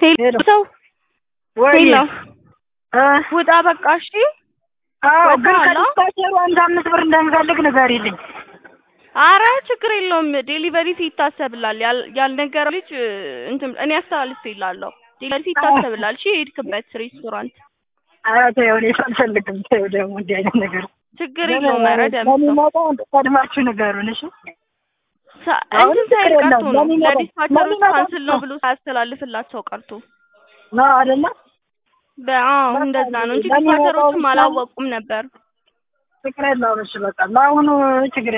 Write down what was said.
ሄሎ ሰው ወይ ሄሎ እ ውጣ በቃ እሺ። አዎ ግን ወጣላ? ከዲስፓቸሩ አንድ አምስት ብር እንደምፈልግ ንገሪልኝ። አረ ችግር የለውም ዴሊቨሪ ፊ ይታሰብላል። ያል- ያልነገረ ልጅ እ፣ እንትን እኔ አስተላልፌልሃለሁ። ዴሊቨሪ ፊ ይታሰብላል። እሺ የሄድክበት ሬስቶራንት ኧረ ተይው እኔ አልፈልግም። ተይው ደግሞ እንዲህ አይነት ነገር ችግር የለውም። ኧረ ደምሰው ለሚመጣው ቀድማችሁ ንገሩን እሺ። ሳ- አሁን እንትን ሳይል ችግር ቀርቶ የለውም። ነው ለሚመጣው- ለዲስፓቸሮች ለሚመጣው ካንስል ነው ብሎ ሳያስተላልፍላቸው ቀርቶ ነው አይደለ? በአዎ እንደዛ ነው እንጂ ለሚመጣው ዲስፓቸሮችም ብቻ- አላወቁም ነበር። ችግር የለውም። እሺ በቃ ለአሁኑ ችግር